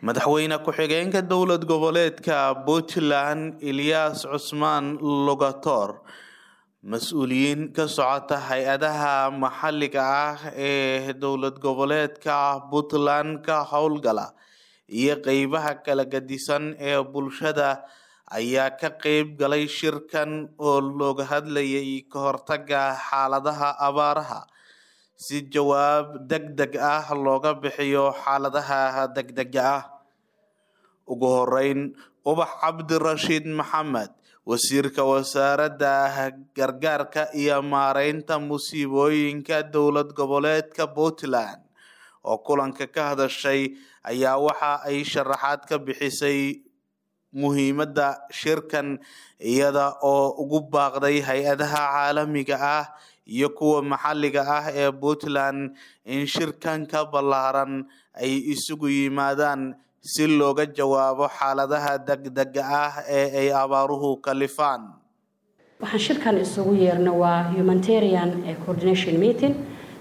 madaxweyne ku-xigeenka dowlad goboleedka puntland eliyas cusmaan lugator mas-uuliyiin ka socota hay-adaha maxalliga ah ee dowlad goboleedka puntland ka howlgala iyo qeybaha kala gadisan ee bulshada ayaa ka qeyb galay shirkan oo looga hadlayay ka hortaga xaaladaha abaaraha si jawaab deg deg ah looga bixiyo xaaladaha degdega ah ugu horeyn ubax cabdirashiid maxamed wasiirka wasaaradda gargaarka iyo maareynta musiibooyinka dowlad goboleedka puntland oo kulanka ka hadashay ayaa waxa ay sharaxaad ka bixisay muhiimadda shirkan iyada oo ugu baaqday hay-adaha caalamiga ah iyo kuwa maxalliga ah ee puntland in shirkanka ballaaran ay isugu yimaadaan si looga jawaabo xaaladaha degdega ah ee ay abaaruhu kalifaan waxaan shirkan isugu yeerna waa humanitarian coordination meeting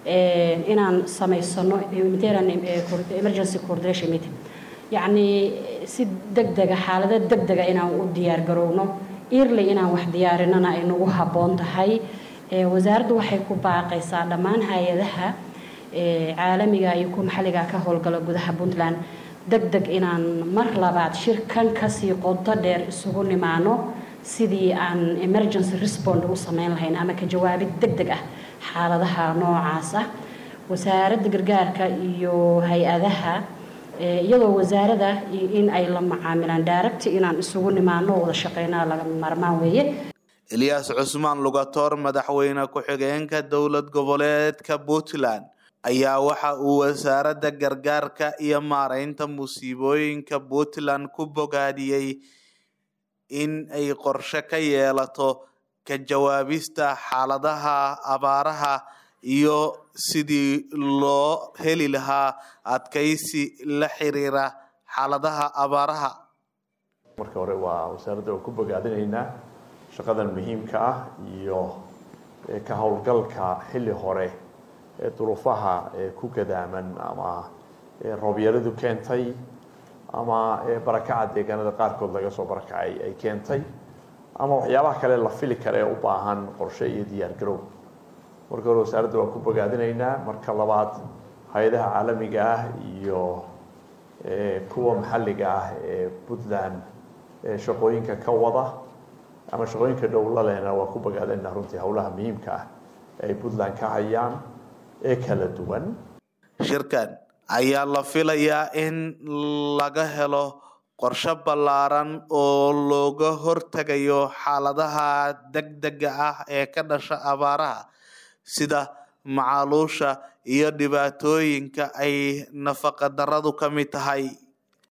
inaan samaysano humanitarian emergency coordination meeting yacni si degdega xaalado degdega inaan u diyaar garowno early inaan wax diyaarinana ay nagu habboon tahay wasaaraddu waxay ku baaqaysaa dhammaan hay-adaha caalamiga iyo kuwa maxalliga ka howlgala gudaha puntland deg deg inaan mar labaad shirkan kasii qodo dheer isugu nimaano sidii aan emergency respond u sameyn lahayn ama ka jawaabid deg deg ah xaaladaha noocaas ah wasaaradda gargaarka iyo hay-adaha iyadoo wasaarada in ay la macaamilaan daaragti inaan isugu nimaano wada shaqeynaa laga maarmaan weeye eliyas cusmaan lugator madaxweyne ku-xigeenka dowlad goboleedka puntland ayaa waxa uu wasaaradda gargaarka iyo maareynta musiibooyinka puntland ku bogaadiyey in ay qorshe ka yeelato ka jawaabista xaaladaha abaaraha iyo sidii loo heli lahaa adkaysi la xiriira xaaladaha abaaraha marka hore waa wasaaradda oo ku bogaadinaynaa shaqadan muhiimka ah iyo ka howlgalka xilli hore ee duruufaha ku gadaaman ama roobyaradu keentay ama barakaca deegaanada qaarkood laga soo barakacay ay keentay ama waxyaabaha kale la fili kara ee u baahan qorshe iyo diyaar garow marka hore wasaaradda waa ku bogaadinaynaa marka labaad hay-adaha caalamiga ah iyo kuwa maxalliga ah ee puntland shaqooyinka ka wada ama shaqooyinka dhowla lehna waa ku bogaadinaynaa runtii howlaha muhiimka ah ay puntland ka hayaan ee kala duwan shirkan ayaa la filayaa in laga helo qorshe ballaaran oo looga hortagayo xaaladaha degdega ah ee ka dhasha abaaraha sida macaluusha iyo dhibaatooyinka ay nafaqa daradu ka mid tahay